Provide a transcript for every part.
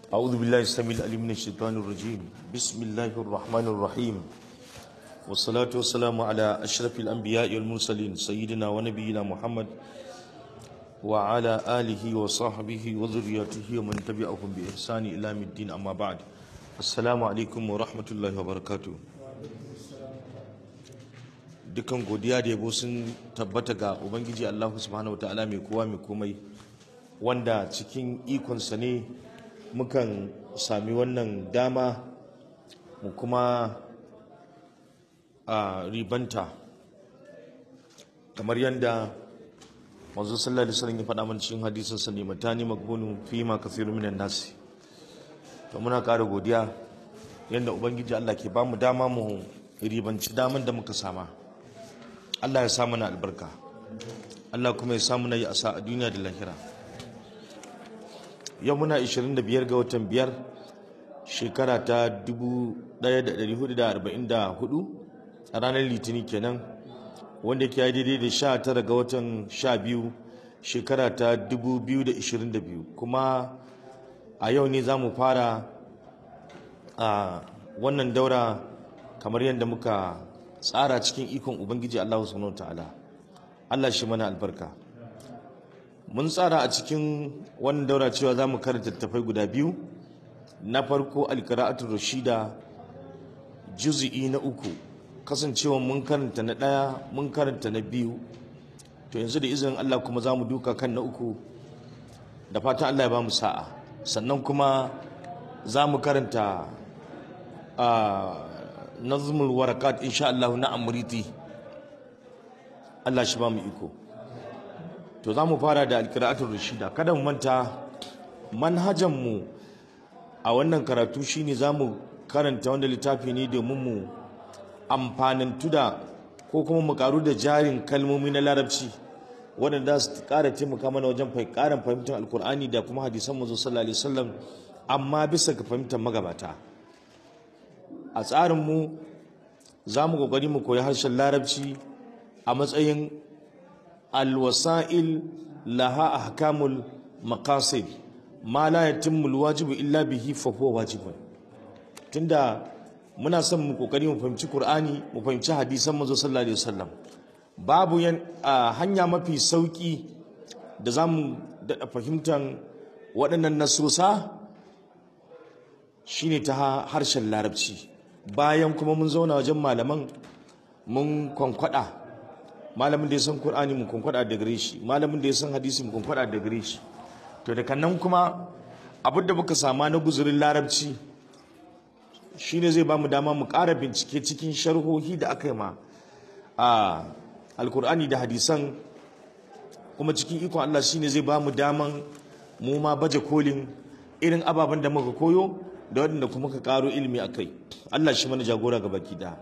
أعوذ بالله السميع العليم من الشيطان الرجيم بسم الله الرحمن الرحيم والصلاة والسلام على أشرف الأنبياء والمرسلين سيدنا ونبينا محمد وعلى آله وصحبه وذريته ومن تبعهم بإحسان إلى يوم الدين أما بعد السلام عليكم ورحمة الله وبركاته dukan godiya da yabo sun tabbata ga ubangiji Allah subhanahu wataala mai kowa mai komai wanda cikin ikonsa ne mukan sami wannan dama mu kuma a ribanta kamar yadda manzo sallallahu alaihi wasallam ya faɗa mana cikin hadisin sa ne matani magbunu fi ma kathiru minan nasi to muna ƙara godiya yadda ubangiji Allah ke bamu dama mu ribanci daman da muka sama Allah ya sa mana albarka Allah kuma ya sa mana yi asa a duniya da lahira yau muna 25 ga watan biyar shekara ta 1444 a ranar litini kenan wanda ke yi daidai da 19 ga watan 12 shekara ta 2022 kuma a yau ne za mu fara a wannan daura kamar yadda muka tsara cikin ikon ubangiji Allah subhanahu ta'ala Allah shi mana albarka mun tsara a cikin wannan daura cewa za mu karanta tafai guda biyu na farko alqira'atul rashida juz'i na uku kasancewa mun karanta na ɗaya mun karanta na biyu to yanzu da izinin Allah kuma za mu duka kan na uku da fatan Allah ya ba mu sa'a sannan kuma za mu karanta a nazmul warakat insha Allah na amriti Allah shi ba mu iko to za mu fara da alqira'atul rashida kada mu manta manhajan mu a wannan karatu shine za mu karanta wanda littafi ne domin mu amfanantu da ko kuma mu karu da jarin kalmomi na larabci waɗanda su ƙara taimaka mana wajen ƙarin fahimtar alkur'ani da kuma hadisan manzo sallallahu alaihi wasallam amma bisa ga fahimtar magabata a tsarinmu za mu ƙoƙari mu koyi harshen larabci a matsayin alwasa'il laha ahkamul maqasid ma la yatimmu alwajibu illa bihi fa huwa wajibun tunda muna son mu kokari mu fahimci Qur'ani mu fahimci hadisan manzo sallallahu alaihi wasallam babu yan hanya mafi sauki da zamu da fahimtar waɗannan nasosa shine ta harshen larabci bayan kuma mun zauna wajen malaman mun kwankwada malamin da ya san Qur'ani mun kwankwada da gare shi malamin da ya san hadisi mun kwankwada da gare shi to daga nan kuma abin da muka sama na guzurin larabci shine zai ba mu dama mu ƙara bincike cikin sharhohi da aka yi ma a alkur'ani da hadisan kuma cikin ikon Allah shine zai ba mu daman mu ma baje kolin irin ababen da muka koyo da waɗanda kuma ka ƙaro ilimi a kai Allah shi mana jagora ga baki da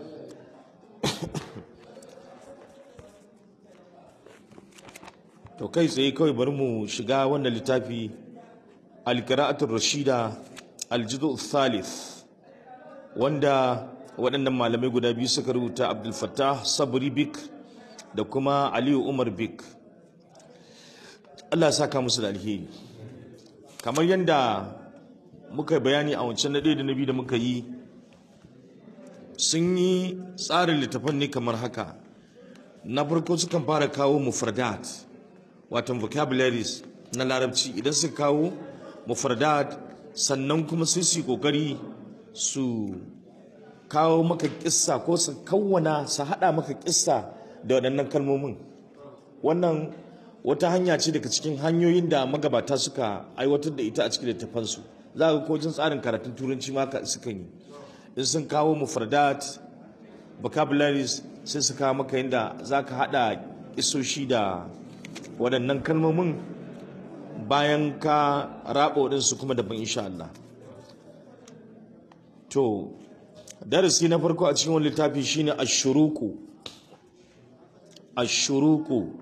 to kai tsaye kawai bari mu shiga wannan littafi alqira'atul rashida aljidu thalith wanda waɗannan malamai guda biyu suka rubuta abdul fattah sabri bik da kuma aliyu umar bik Allah ya saka musu da alheri kamar yadda muka bayani a wancan na ɗaya da na biyu da muka yi sun yi tsarin littafan ne kamar haka na farko sukan fara kawo mufradat watan vocabularies na larabci idan suka kawo mufradat sannan kuma sai su yi kokari su kawo maka kissa ko su kawwana su hada maka kissa da waɗannan kalmomin wannan wata hanya ce daga cikin hanyoyin da magabata suka aiwatar da ita a cikin littafansu za ga ko jin tsarin karatun turanci ma suka yi in sun kawo mufradat vocabularies sai su kawo maka yadda za ka hada isoshi da waɗannan kalmomin bayan ka raba waɗansu kuma daban insha Allah to darasi na farko a cikin wani littafi shine ashuruku ashuruku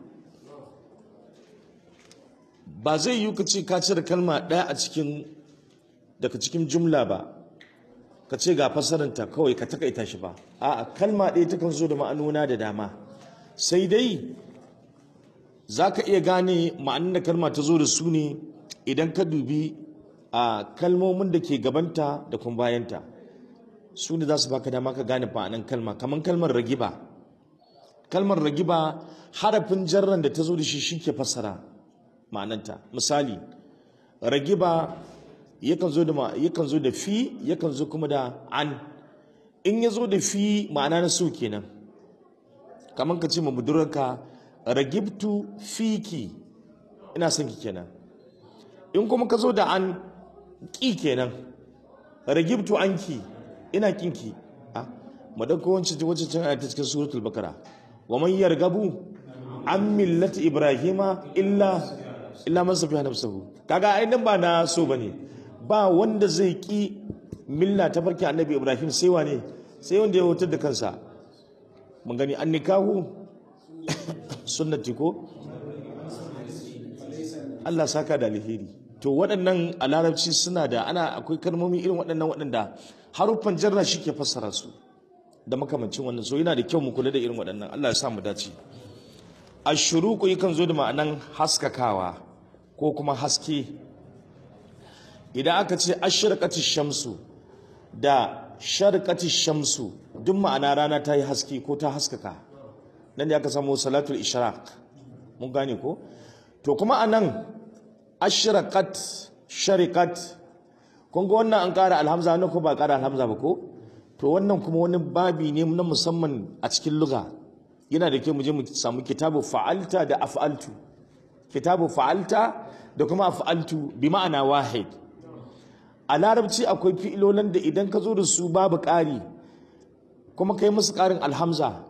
ba zai yi ka ce ka cire kalma ɗaya a cikin daga cikin jumla ba ka ce ga fasaranta kawai ka takaita shi ba a'a kalma ɗaya takan zo da ma'anona da dama sai dai za ka iya gane ma'anin da kalma ta zo da su ne idan ka dubi a kalmomin da ke gabanta da kuma bayanta su ne za su baka dama ka gane ma'anan kalma kamar kalmar ragiba kalmar ragiba harafin jarran da ta zo da shi shi ke fassara ma'ananta misali ragiba yakan zo da yakan zo da fi yakan zo kuma da an in ya zo da fi ma'ana na so kenan kamar ka ce ma budurarka ragibtu fiki ina son ki kenan in kuma ka zo da an ƙi kenan ragibtu anki ina kinki a madauko wancan wacce can ta cikin suratul bakara wa man yargabu an millati ibrahima illa illa man safiha nafsuhu kaga ai nan ba na so bane ba wanda zai ki milla ta farki annabi ibrahim sai wane sai wanda ya hutar da kansa mun gani an nikahu sunnati ko Allah saka da alheri to waɗannan a larabci suna da ana akwai kalmomi irin waɗannan waɗanda haruffan jarra shi ke fassara su da makamancin wannan so yana da kyau mu kula da irin waɗannan Allah ya sa mu dace ashuruku yakan zo da ma'anan haskakawa ko kuma haske idan aka ce ashraqati shamsu da sharqati shamsu duk ma'ana rana ta yi haske ko ta haskaka nan da aka samu salatul ishraq mun gane ko to kuma anan ashraqat shariqat kun ga wannan an ƙara alhamza wannan ko ba ƙara alhamza ba ko to wannan kuma wani babi ne na musamman a cikin lugha yana da kyau mu je mu samu kitabu fa'alta da af'altu kitabu fa'alta da kuma af'altu bi ma'ana wahid a larabci akwai fi'ilolan da idan ka zo da su babu ƙari kuma kai musu ƙarin alhamza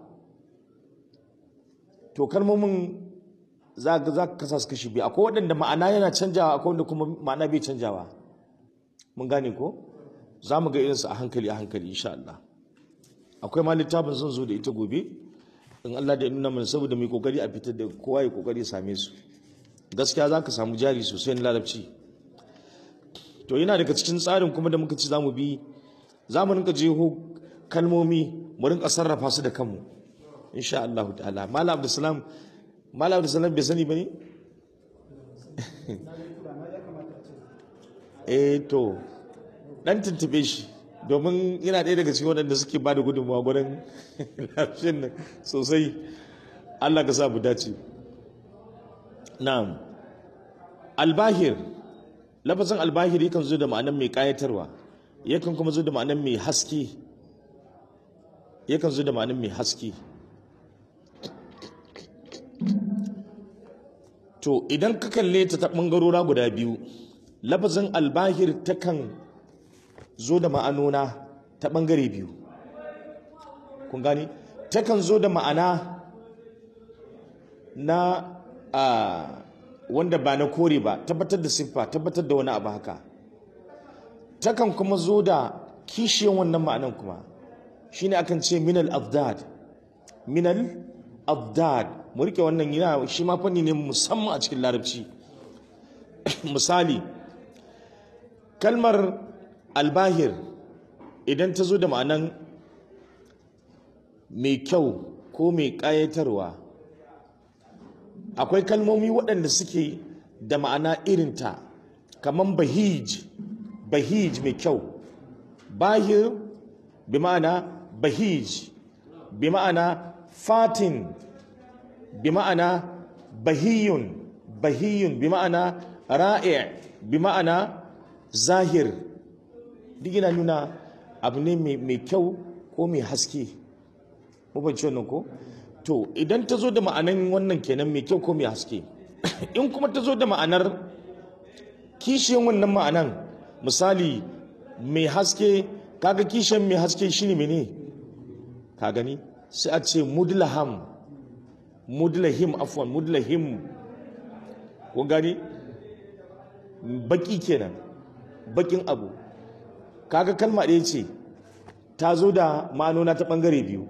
to kalmomin za ka kasa su kashi biyu akwai waɗanda ma'ana yana canjawa akwai wanda kuma ma'ana bai canjawa mun gane ko za mu ga irinsu a hankali a hankali insha Allah akwai ma littafin zan zo da ita gobe in Allah da nuna mana saboda mai kokari a fitar da kowa ya kokari same su gaskiya za ka samu jari sosai na larabci to yana daga cikin tsarin kuma da muka ci za mu bi za mu rinka jeho kalmomi mu rinka sarrafa su da kanmu insha Allah ta'ala malam abdulsalam malam abdulsalam bai sani ba ne eh to dan tuntube shi domin yana ɗaya daga cikin waɗanda suke ba da gudunmawa gurin lafiyar nan sosai Allah ka sa mu dace na'am albahir lafazin albahir yakan zo da ma'anar mai ƙayatarwa yakan kuma zo da ma'anar mai haske yakan zo da ma'anar mai haske to idan ka kalle ta ta ɓangarora guda biyu lafazin albahir takan zo da ma'anona ta ɓangare biyu kun gani takan zo da ma'ana na a wanda ba na kore ba tabbatar da siffa tabbatar da wani abu haka takan kuma zo da kishiyan wannan ma'anan kuma shine akan ce minal abdad minal abdad mu rike wannan yana shi ma fanni ne musamman a cikin larabci misali kalmar albahir idan ta zo da ma'anan mai kyau ko mai ƙayatarwa akwai kalmomi waɗanda suke da ma'ana irinta kamar bahij bahij mai kyau bahir bi ma'ana bahij bi ma'ana fatin bi ma'ana bahiyun bahiyun bi ma'ana ra'i' bi ma'ana zahir duk yana nuna abu ne mai kyau ko mai haske mabanci wannan ko to idan ta zo da ma'anan wannan kenan mai kyau ko mai haske in kuma ta zo da ma'anar kishiyan wannan ma'anan misali mai haske kaga kishiyan mai haske shine mene ka gani sai a ce mudlaham mudlahim afwan mudlahim kun gani baki kenan bakin abu kaga kalma ɗaya ce ta zo da ma'anona ta ɓangare biyu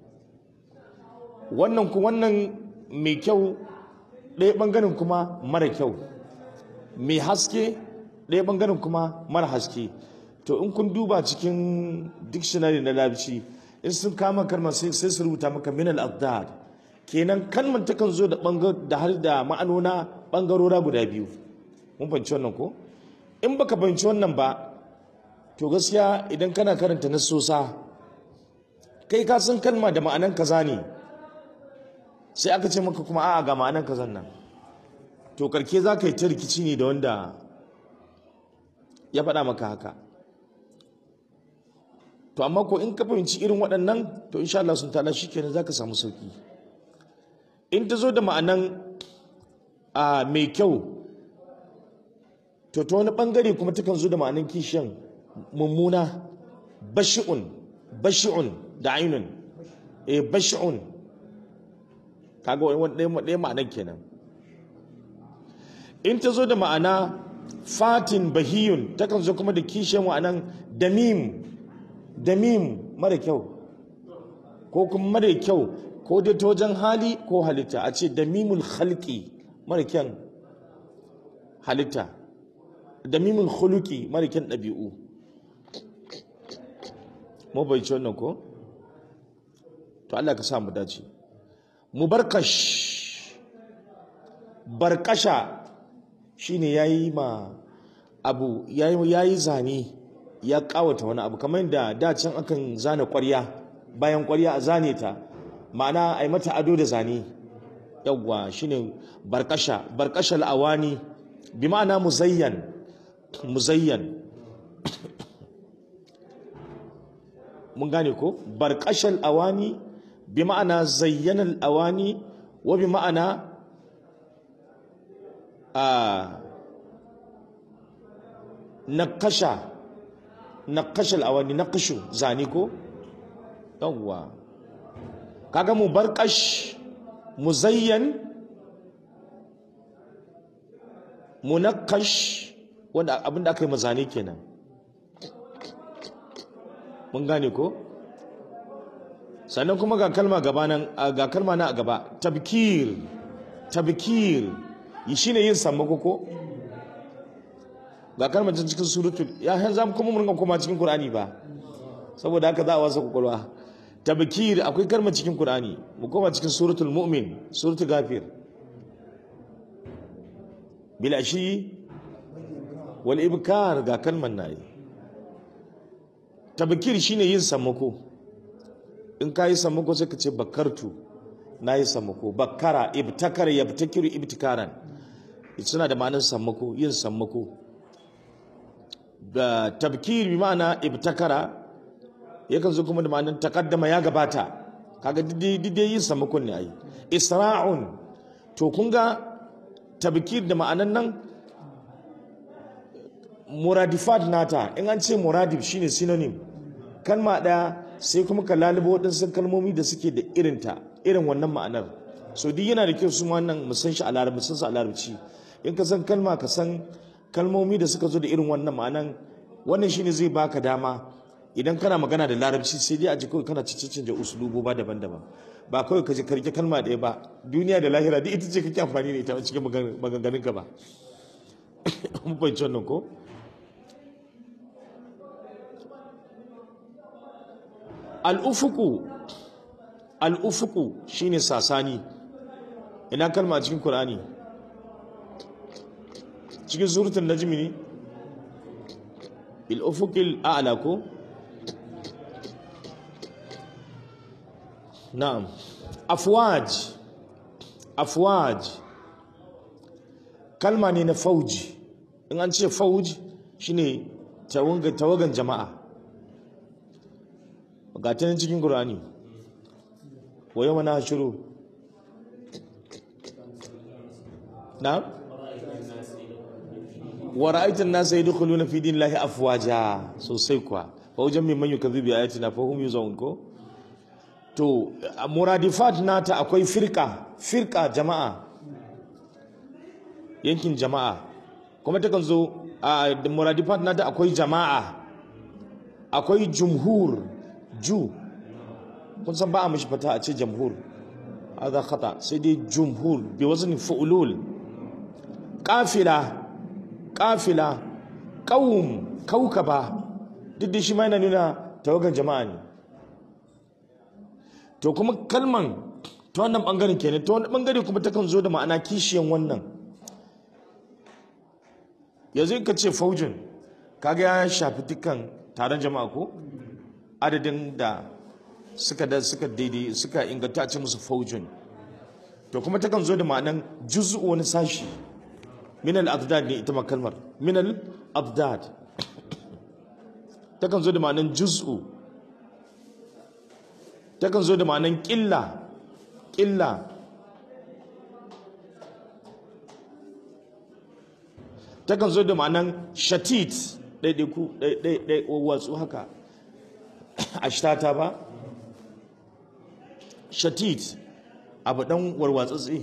wannan ku wannan mai kyau ɗaya ɓangaren kuma mara kyau mai haske ɗaya ɓangaren kuma mara haske to in kun duba cikin dictionary na larabci in sun kama kalmar sai su rubuta maka minal abdad kenan kalmar takan zo da da har da ma'anona ɓangarora guda biyu mun fahimci wannan ko in baka fahimci wannan ba to gaskiya idan kana karanta nasosa kai ka san kalma da ma'anan kaza ne sai aka ce maka kuma a'a ga ma'anan kazan nan to karke za ka yi ta rikici ne da wanda ya faɗa maka haka to amma ko in ka fahimci irin waɗannan to insha Allah sun ta'ala shikenan zaka samu sauki in ta zo da ma'anan a mai kyau to ta wani bangare kuma takan zo da ma'anan kishiyan mummuna bashi'un bashi'un da ainun eh bashi'un kaga wani ɗaya ma'anan kenan in ta zo da ma'ana fatin bahiyun takan zo kuma da kishiyan ma'anan damim damim mara kyau ko kuma mara kyau ko dai ta wajen hali ko halitta a ce damimul khalqi mara kyan halitta damimul khuluqi mara kyan ɗabi'u mu bai ci wannan ko to Allah ka sa mu dace mubarkash barkasha shine yayi ma abu yayi yayi zane ya kawata wani abu kamar da da can akan zana ƙwarya bayan ƙwarya a zane ta ma'ana ai mata ado da zane yawwa shine barkasha barkashal awani bi ma'ana muzayyan muzayyan mun gane ko barkashal awani bi ma'ana zayyanal awani wa bi ma'ana a nakasha nakashal awani nakashu zani ko yawwa kaga mu barkash muzayyan munakkash wanda abinda aka yi mazane kenan mun gane ko sannan kuma ga kalma gabanan ga kalma na a gaba tabkir tabkir yi shine yin sammako ko ga kalmar cikin suratul ya han zamu kuma mun koma cikin qur'ani ba saboda haka za a wasa kokolwa tabkir akwai kalmar cikin qur'ani mu koma cikin suratul mu'min suratul ghafir bil ashi wal ibkar ga kalmar nayi tabkir shine yin sammako in ka yi sammako sai ka ce bakartu na yi sammako bakara ibtakar yabtakiru ibtikaran suna da ma'anar sammako yin sammako da tabkir bi ma'ana ibtakara yakan zo kuma da ma'anar takaddama ya gabata kaga dide yin sammakon ne ai isra'un to kun ga tabkir da ma'anan nan muradifat nata in an ce muradif shine synonym kalma daya sai kuma ka lalubo waɗansu kalmomi da suke da irinta irin wannan ma'anar so duk yana da kyau su wannan mu san shi a larabci san su a larabci in ka san kalma ka san kalmomi da suka zo da irin wannan ma'anan wannan shine zai baka dama idan kana magana da larabci sai dai a ji kawai kana cicicin usulubu ba daban-daban ba kawai ka ji karke kalma ɗaya ba duniya da lahira duk ita ce kake amfani da ita a cikin maganganun ka ba mun fahimci wannan ko al'ufuku al'ufuku shine sasani ina kalma a cikin Kur'ani cikin suratul najmi ne bil ufuqil a'la ko na'am afwaj afwaj kalma ne na fauji in an ce fauji shine tawagan jama'a ga ta cikin Qur'ani wa yawma nahshuru na'am wa ra'aytan nasa yadkhuluna fi dinillahi afwaja sosai kuwa fa wajen min man yukazzibu bi ayatina fa hum yuzawun ko to muradifat nata akwai firka firka jama'a yankin jama'a kuma takan zo a muradifat nata akwai jama'a akwai jumhur ju kun san ba a mishi fata a ce jamhur hadha khata sai dai jumhur bi wazni fu'lul qafila qafila qaum kaukaba duk da shi ma yana nuna tawagan jama'a ne to kuma kalman ta wannan bangaren kenan ta wannan bangare kuma takan zo da ma'ana kishiyan wannan yanzu ka ce faujin kaga ya shafi dukkan taron jama'a ko adadin da suka da suka daidai suka inganta a ce musu faujin to kuma takan zo da ma'anan juz'u wani sashi min al-adad ne ita ma kalmar min al-adad takan zo da ma'anan juz'u takan zo da ma'anan ƙilla ƙilla takan zo da ma'anan shatit ɗaiɗaiku ɗaiɗai watsu haka a shtata ba shatit abu ɗan warwatsatsi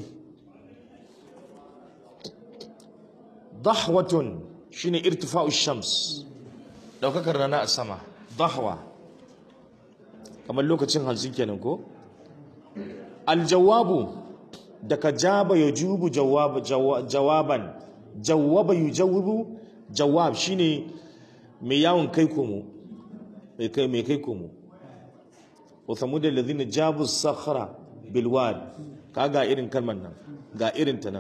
dahwatun shine irtifa'u shams ɗaukakar rana a sama dahwa kamar lokacin hanzu kenan ko aljawabu daga jaba ya jubu jawaban jawaba yu jawabu jawab shine mai yawon kai komo mai kai mai kai komo wa samud alladhina jabu sakhra bil wad kaga irin kalmar nan ga irin ta nan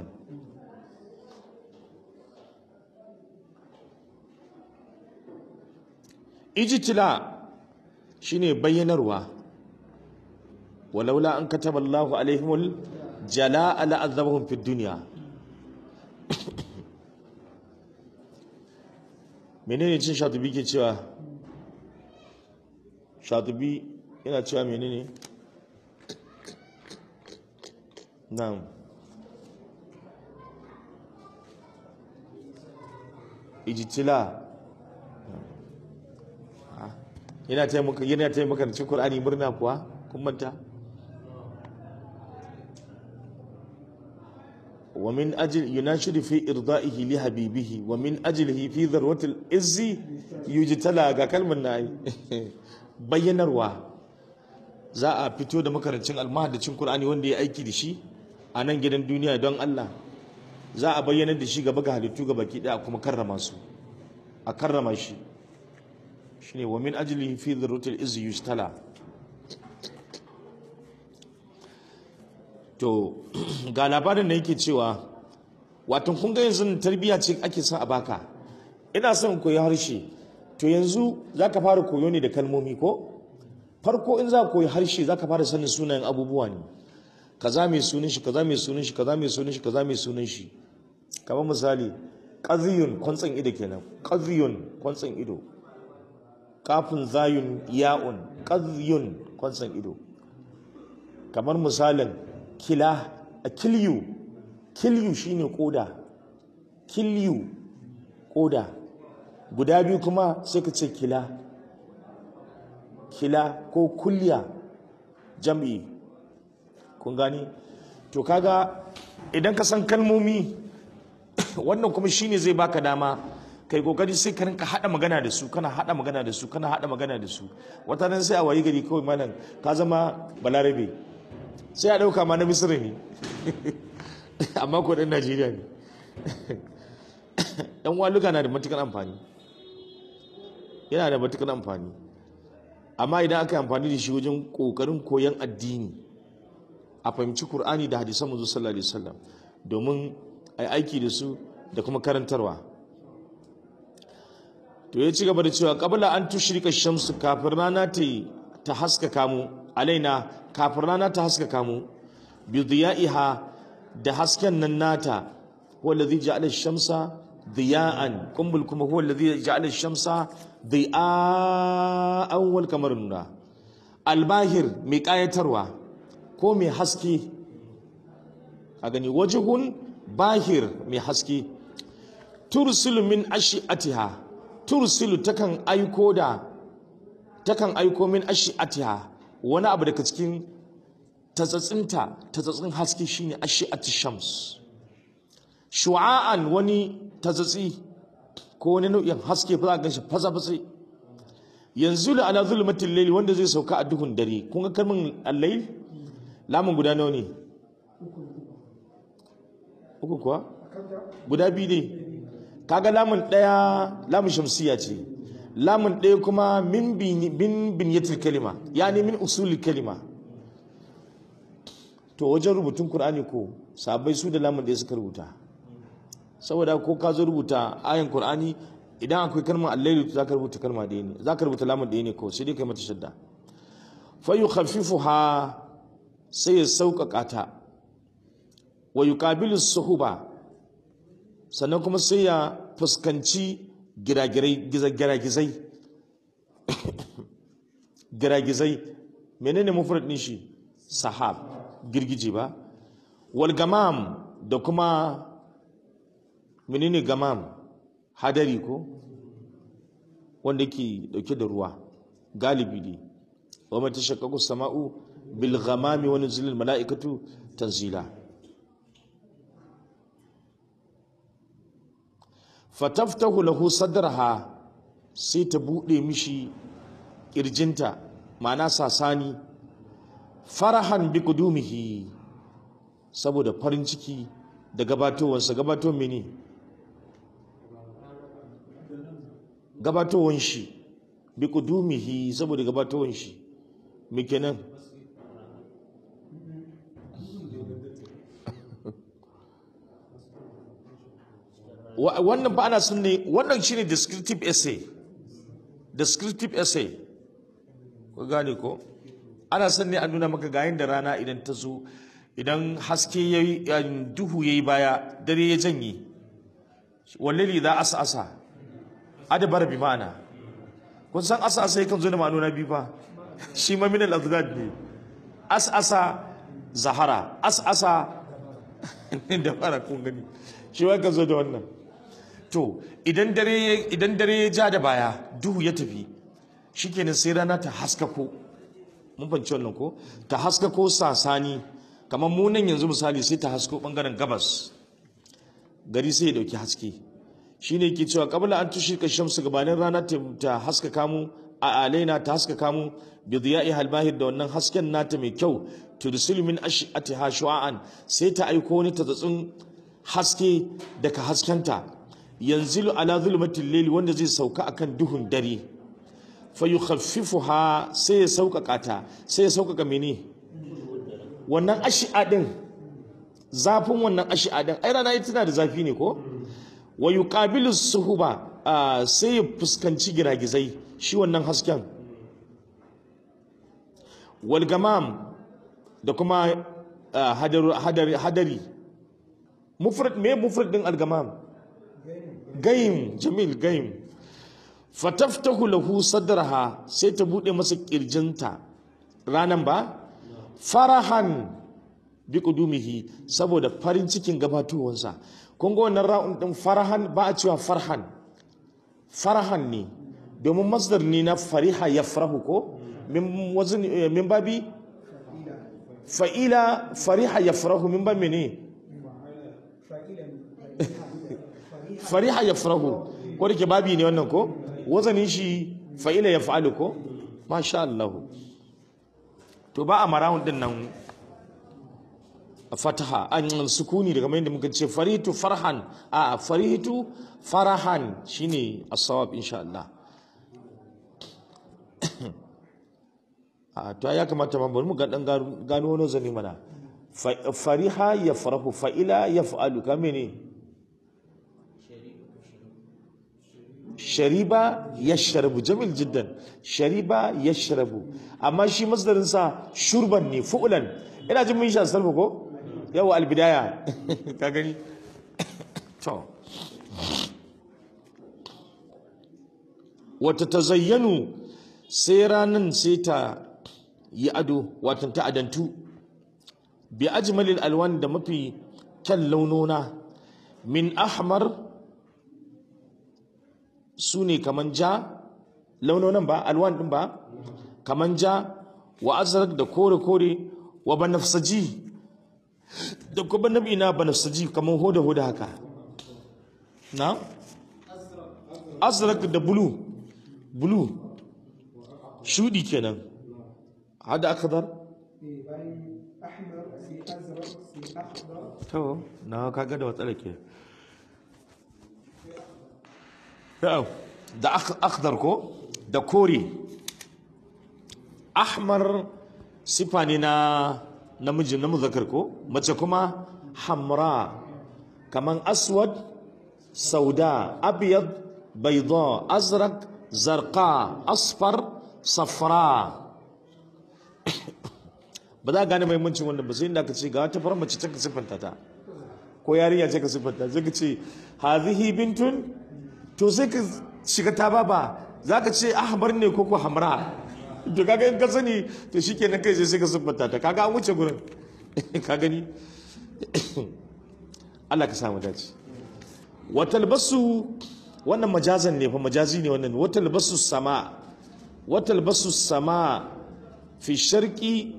ijtila shine bayyanarwa walaula an kataba Allahu alaihimul jala'a la'azabahum fid dunya menene cin shatubi ke cewa shatubi yana cewa menene na'am ijtila yana taimaka yana taimaka da cikin Qur'ani murna kuwa kun manta wa min ajli yunashidu fi irda'ihi li habibihi wa min ajlihi fi dharwatil izzi yujtala ga kalmar nayi bayyanarwa za a fito da makarancin almahadacin Qur'ani wanda ya aiki da shi a nan gidan duniya don Allah za a bayyana da shi gaba ga halittu ga baki daya kuma karrama su a karrama shi shine wa min ajlihi fi dhurrutil izzi yustala to ga labarin da yake cewa wato kun ga yanzu tarbiyya ce ake son a baka ina son koyi harshe to yanzu zaka fara koyo ne da kalmomi ko farko in za ka koyi harshe zaka fara sanin sunayen abubuwa ne kaza mai sunan shi kaza mai sunan shi kaza mai sunan shi kaza mai sunan shi kamar misali qadhiyun kwantsan ido kenan qadhiyun kwantsan ido kafin zayun ya'un qadhiyun kwantsan ido kamar misalin kila a kilyu kilyu shine koda kilyu koda guda biyu kuma sai ka ce kila kila ko kulya jam'i kun gani to kaga idan ka san kalmomi wannan kuma shine zai baka dama kai kokari sai ka rinka hada magana da su kana hada magana da su kana hada magana da su wata nan sai a wayi gari kawai malam ka zama balarabe sai a dauka ma na misira ne amma ko dan najeriya ne dan waluka na da matukar amfani yana da matukar amfani amma idan aka yi amfani da shi wajen kokarin koyon addini a fahimci Kur'ani da hadisan manzo sallallahu alaihi wasallam domin a yi aiki da su da kuma karantarwa to ya ci gaba da cewa qabla an tushrika shamsu kafin rana ta ta haskaka mu alaina kafin rana ta haskaka mu bi diya'iha da hasken nan nata huwa alladhi ja'ala shamsa diya'an kumbul kuma huwa alladhi ja'ala shamsa diya'an wal kamar nuna albahir mai kayatarwa ko mai haske a gani wajihun bahir mai haske tursilu min ashi'atiha tursilu takan aiko da takan aiko min ashi'atiha wani abu daga cikin tatsatsinta tatsatsin haske shine ashi'ati shams shu'a'an wani tatsatsi ko wani nau'in haske fa za ka shi fasa fasa yanzu la ala zulmatil layl wanda zai sauka a duhun dare kun ga kalmin al-layl lamun guda nawa ne uku kuwa guda biyu ne kaga lamun daya lamun shamsiya ce lamun daya kuma min bin binyatil kalima yani min usulil kalima to wajen rubutun qur'ani ko sabai su da lamun daya suka rubuta saboda ko ka zo rubuta ayan qur'ani idan akwai kalmar allailu za ka rubuta kalma ɗaya ne za ka rubuta lamun ɗaya ne kawai sai dai kai mata shadda fa yukhaffifuha sai ya sauƙaƙa ta wa yuqabilu suhuba sannan kuma sai ya fuskanci giragirai giragizai giragizai menene mufrad din shi sahab girgije ba wal gamam da kuma menene gamam hadari ko wanda ke dauke da ruwa galibi ne wa mata shakkaku sama'u bil ghamami wa nuzulil mala'ikatu tanzila fataftahu lahu sadraha sai ta bude mishi kirjinta ma'ana sasani farahan bi kudumihi saboda farin ciki da gabatowarsa gabato mene gabatowar shi bi kudumihi saboda gabatowar shi me kenan wannan ba ana sun ne wannan shine descriptive essay descriptive essay ku gane ko ana son ne a nuna maka gayin da rana idan ta zo idan haske ya yi duhu ya yi baya dare ya janye wallali za asa asa adabar bi ma'ana kun san asa asa yakan zo da ma'anona biyu fa shi ma min al-azgad ne asa asa zahara asa asa da fara kun gani shi ma kan zo da wannan to idan dare idan dare ya ja da baya duhu ya tafi shikenan sai rana ta haskako mun fahimci wannan ko ta haskako sasani kamar mu nan yanzu misali sai ta hasko bangaren gabas gari sai ya dauki haske shine yake cewa qabla an tushika shamsu gabanin rana ta haskaka mu a alaina ta haskaka mu bi diya'i halbahir da wannan hasken nata mai kyau tursilu min ash'atiha shu'an sai ta aiko ni ta tsatsun haske daga haskenta yanzilu ala zulmatil layli wanda zai sauka akan duhun dare fa yukhaffifuha sai ya sauƙaƙa ta sai ya sauƙaƙa mene wannan ashi'a din zafin wannan ashi'a din ai rana tana da zafi ne ko wa yuqabilu suhuba sai ya fuskanci giragizai shi wannan hasken wal gamam da kuma hadari mufrad me mufrad din al-gamam gaim jamil gaim fataftahu lahu sadraha sai ta bude masa kirjinta ranan ba farahan bi kudumihi saboda farin cikin gabatowansa kun ga wannan ra'un din farahan ba a cewa farhan farahan ne domin masdar ne na fariha yafrahu ko min wazin min babi fa'ila fariha yafrahu min babi ne fariha yafrahu ko da ke babi ne wannan ko wazanin shi fa'ila ya fa'alu ko? Masha Allah. To ba a marahun din nan fataha, an sukuni daga mai da muka ce farihitu farhan, a farihitu farahan shi ne asawab insha Allah. A to ya kamata ma bari mu ga dan gano wani zani mana. Fariha ya farahu fa'ila ya fa'alu kame ne? shariba yashrabu jamil jiddan shariba yashrabu amma shi masdarin sa shurban ne fu'lan ina jin mun sha sarfa ko yawa albidaya ka gani to wata tazayyanu sai ranan sai ta yi ado watan ta adantu bi ajmalil alwan da mafi kyan launona min ahmar su ne kaman ja launonin ba alwan din ba kaman ja wa azrak da kore-kore wa banafsaji da kuma nabi na banafsaji kaman hoda-hoda haka na? azrak da bulu bulu shudi kenan hada akadar to na kaga da watsala ke da akhdar ko da kore ahmar sifa ne na namiji na muzakkar ko mace kuma hamra kaman aswad sauda abyad bayda azraq zarqa asfar safra ba za a gane muhimmancin wannan ba sai inda ka ce ga wata farar mace ta ka siffanta ta ko yarinya ce ka siffanta sai ka ce hazihi bintun to sai ka shiga ta baba za ka ce ahmar ne ko ko hamra to kaga in ka sani to shikenan kai sai ka siffanta ta kaga an wuce gurin ka gani Allah ka samu dace watal basu wannan majazan ne fa majazi ne wannan watal basu sama watal basu sama fi sharqi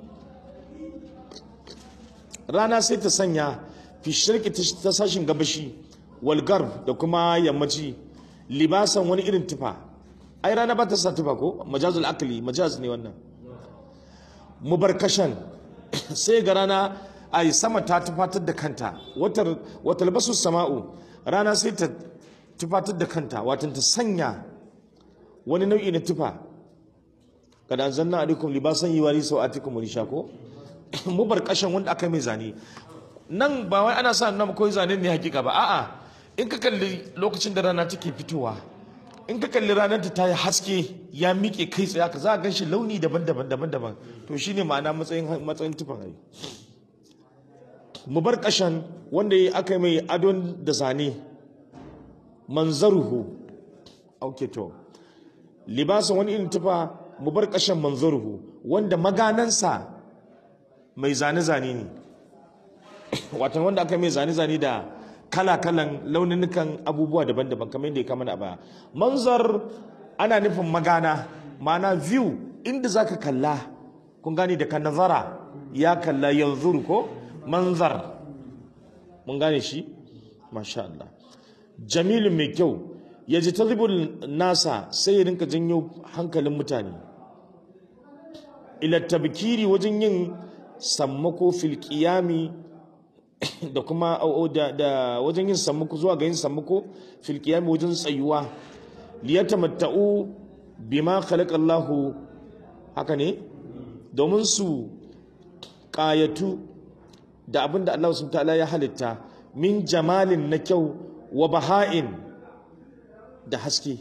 rana sai ta sanya fi sharqi ta sashin gabashi wal garb da kuma yammaci libasan wani irin tufa ai rana ba ta sa tufa ko majazul akli majaz ne wannan mubarkashan sai ga rana ai sama ta tufatar da kanta watar watal basu sama'u rana sai ta tufatar da kanta watan ta sanya wani nau'i na tufa kada anzalna alaikum libasan yiwari sawatikum risha ko mubarkashan wanda aka mai zane nan ba wai ana sa nan koyi zane ne hakika ba a'a in ka kalli lokacin da rana take fitowa in ka kalli ranar ta yi haske ya miƙe kai tsaye ka za a gan shi launi daban-daban daban-daban to shine ma'ana matsayin matsayin tufan ai mubarkashan wanda ya aka mai adon da zane manzaruhu okay to libasan wani irin tufa mubarkashan manzaruhu wanda maganansa mai zane-zane ne watan wanda aka mai zane-zane da kala-kalan laununukan abubuwa daban-daban kamar yadda ya kama na baya manzar ana nufin magana ma'ana view inda zaka kalla kun gane da ka nazara ya kalla yanzu ko manzar mun gane shi masha Allah jamilun mai kyau ya ji talibul nasa sai ya rinka janyo hankalin mutane ila tabkiri wajen yin sammako fil qiyami da kuma da wajen yin sammako zuwa ga yin sammako fil qiyami wajen tsayuwa liyatamatta'u bima khalaqa Allahu haka ne domin su ƙayatu da abin da Allah subhanahu ta'ala ya halitta min jamalin na kyau wa baha'in da haske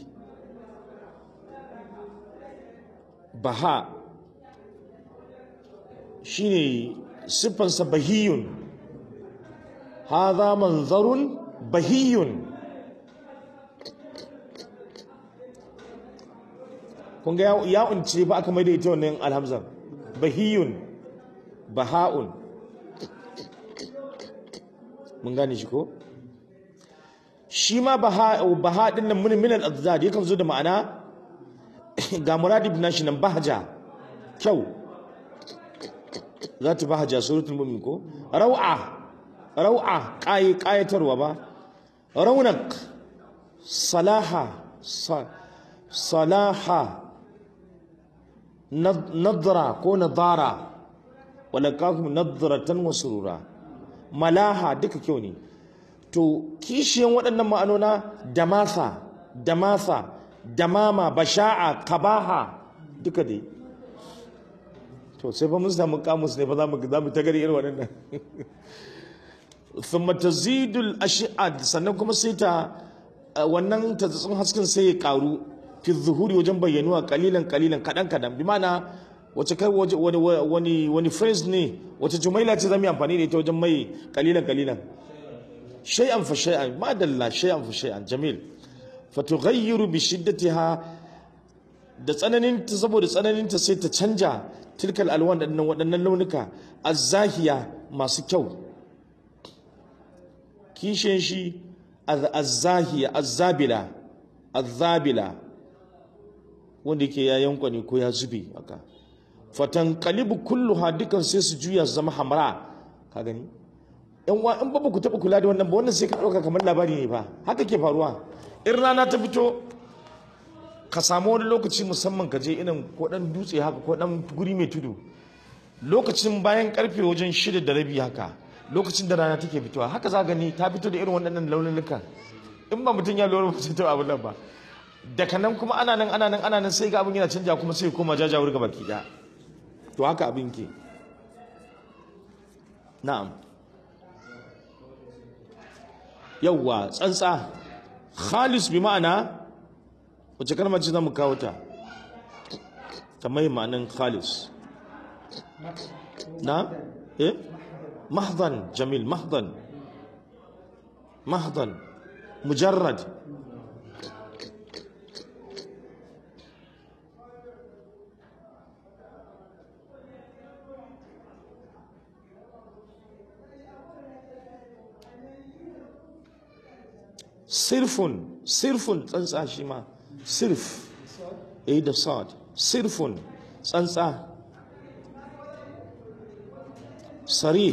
baha shine siffansa bahiyun hadha manzarun bahiyun kun ga ya unce ba aka maida ita wannan alhamzar bahiyun baha'un mun gane shi ko shi ma baha baha din nan mun min al-azdad yakan zo da ma'ana ga muradi bin shi nan bahaja kyau za ta bahaja suratul mu'min ko rau'a rau'a qayi qayatarwa ba raunak salaha salaha nadra ko nadara walakakum nadratan wa surura malaha duka kyau ne to kishiyan waɗannan ma'anona damasa damasa damama basha'a kabaha duka dai to sai fa mun samu kamus ne fa za mu za mu tagari irin waɗannan thumma tazidul ash'ad sannan kuma sai ta wannan tazatsun hasken sai ya karu fi zuhuri wajen bayyanuwa kalilan kalilan kadan kadan bi ma'ana wace kai wani wani wani phrase ne wace jumaila ce zamu yi amfani da ita wajen mai kalilan kalilan shay'an fa shay'an ma dalla shay'an fa shay'an jamil fa tughayyiru bi shiddatiha da tsananin ta saboda tsananin ta sai ta canja tilkal alwan waɗannan waɗannan launuka azzahiya masu kyau kishin shi azzahiya azzabila azzabila wanda yake ya yankwani ko ya zube haka fatan kalibu kulluha dukan sai su juya su zama hamra ka gani yan wa in ba ku taba kula da wannan ba wannan sai ka dauka kamar labari ne ba haka ke faruwa in rana ta fito ka samu wani lokaci musamman ka je irin ko dan dutse haka ko dan guri mai tudu lokacin bayan karfe wajen shida da rabi haka lokacin da rana take fitowa haka za gani ta fito da irin waɗannan launuka in ba mutum ya lura ba sai ta abu nan ba daga nan kuma ana nan ana nan ana nan sai ga abin yana canja kuma sai koma jajawar ga baki daya to haka abin ke na'am yawwa tsantsa khalis bi ma'ana wace kalmar ce zamu kawo ta kamar ma'anin khalis na eh mahdan jamil mahdan mahdan mujarrad sirfun sirfun tsantsa shi ma sirf eh da sad sirfun tsantsa sarih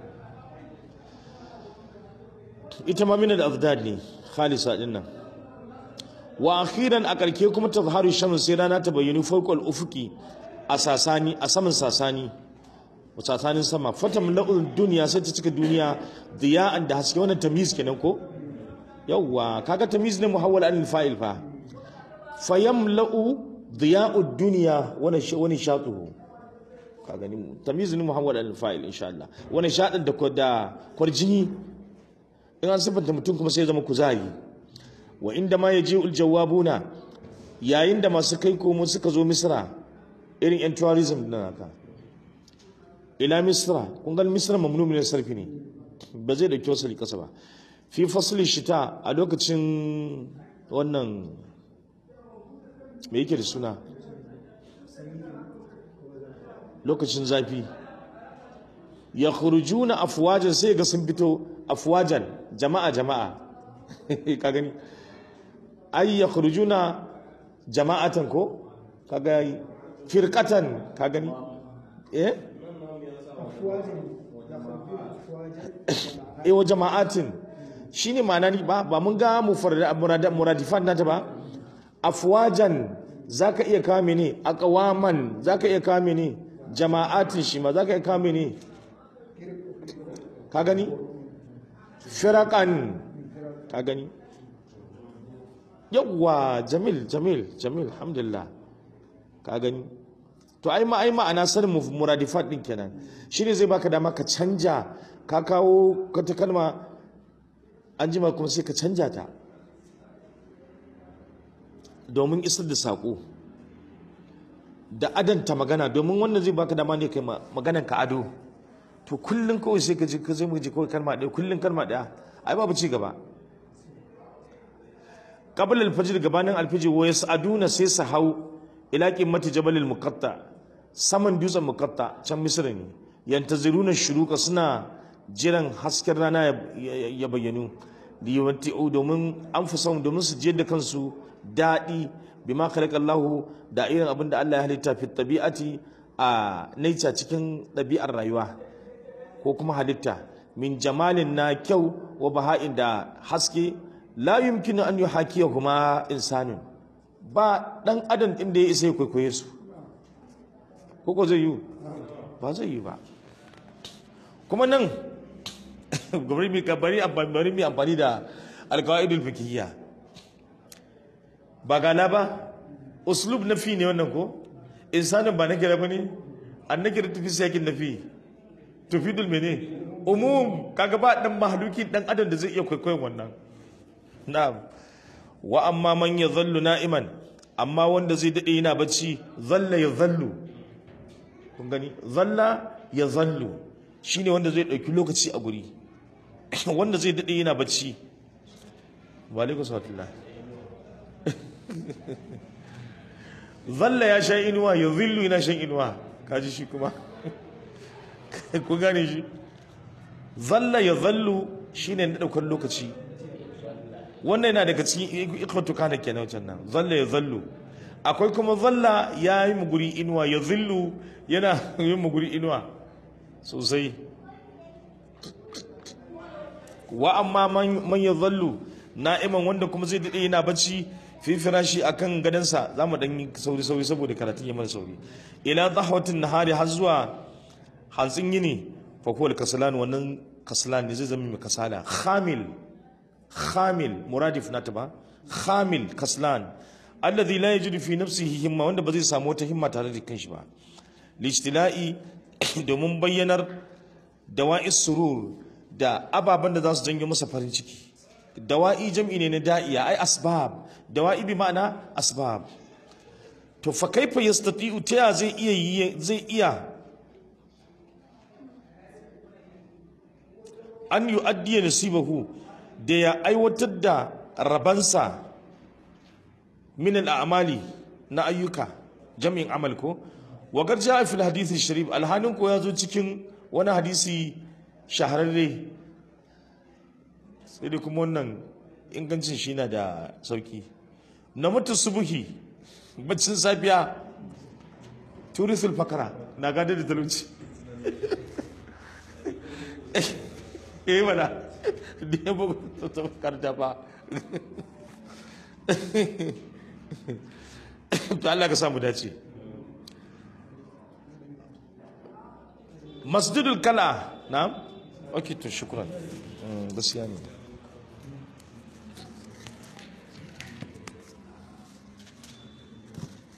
ita ma mina da afdad ne khalisa din nan wa akhiran a karke kuma tazharu shams sai rana ta bayyana fawqal ufuki a sasani a saman sasani sasanin sama fatam la'ul duniya sai ta cika duniya diya'an da haske wannan tamyiz kenan ko yawwa kaga tamyiz ne muhawwal an fa'il fa fayamla'u diya'ud dunya wani wani shatuhu ka gani tamyiz ne muhawwal an fa'il insha Allah wani shadin da da kwarjini in an sifanta mutum kuma sai ya zama kuzari wa inda ma yaji'ul jawabuna yayin da masu kai komo suka zo misra irin yan tourism din haka ila misra kun ga misra mamnu min sarfi ne ba zai dauki wasu kasa ba fi fasli shita a lokacin wannan me yake da suna lokacin zafi ya khurujuna afwajan sai ga sun fito afwajan jama'a jama'a ka gani ai ya khurujuna jama'atan ko kaga yi firqatan ka gani eh eh wa jama'atin shine ma'ana ni ba ba mun ga muradifan nata ba afwajan zaka iya kawo mene aqwaman zaka iya kawo mene jama'atin shi ma zaka iya kawo mene ka gani firaqan ka gani yawwa jamil jamil jamil alhamdulillah ka gani to ai ma ai ma'ana sanin muradifat din kenan shine zai baka dama ka canja ka kawo kata kalma an jima kuma sai ka canja ta domin isar da saƙo da adanta magana domin wannan zai baka dama ne kai maganan ka ado to kullum kawai sai ka ji ka zai ji kawai kalma ɗaya kullum kalma ɗaya ai babu ci gaba qabla al-fajr gabanin al-fajr wa yas'aduna sai su hau ila qimmati jabal al-muqatta saman dutsen muqatta can misra ne yantaziruna shuruqa suna jiran hasken rana ya bayyanu liyawati'u domin an fi son domin su je da kansu daɗi bima khalaqallahu da irin abin da Allah ya halitta fi tabi'ati a nature cikin ɗabi'ar rayuwa ko kuma halitta min jamalin na kyau wa baha'in da haske la yumkinu an yuhakiya kuma insanin ba dan adam din da ya isa ya kwaikwaye su ko ko zai yi ba zai yi ba kuma nan bari mi bari bari mi amfani da alqaidul fiqhiyya ba gana ba uslub nafi ne wannan ko insanin ba nakira bane an nakira tafi sakin nafi tufidul mene umum kaga ba dan mahluki dan adam da zai iya kwaikwayon wannan na'am wa amma man yadhallu na'iman amma wanda zai dade yana bacci zalla ya zallu kun gani zalla ya zallu shine wanda zai dauki lokaci a guri wanda zai dade yana bacci wa alaikum salam zalla ya sha inuwa ya zillu yana shan inuwa kaji shi kuma kun gane shi zalla ya zallu shine na daukar lokaci wannan yana daga cikin ikwatu kana kenan wancan nan zalla ya zallu akwai kuma zalla ya yi muguri inuwa ya zillu yana yin muguri inuwa sosai wa amma man ya zallu na'iman wanda kuma zai daɗe yana bacci fi firashi akan gadansa za mu ɗan yi sauri sauri saboda karatun yi mana sauri ila zahwatin nahari har zuwa hantsin yini fa kuwa kasalan wannan kasalan ne zai zama mai kasala khamil khamil muradif nata ba khamil kaslan alladhi la yajidu fi nafsihi himma wanda ba zai samu wata himma tare da kanshi ba lijtila'i domin bayyanar dawa'is surur da ababen da za su janyo masa farin ciki dawa'i jam'i ne na da'iya ai asbab dawa'i bi ma'ana asbab to fa kaifa yastati'u ta ya zai iya yi- zai iya an yu'addiya nasibahu da ya aiwatar da rabansa min al'amali na ayyuka jami'in amal ko wa garja fil hadisi sharif alhanin ko ya zo cikin wani hadisi shahararre sai dai kuma wannan ingancin shi na da sauki na mutu subuhi baccin safiya turisul fakara na gada da talauci eh mana da ya bugu ta karta ba to Allah ka samu dace masjidul kala na okay to shukran Mm, gaskiya ne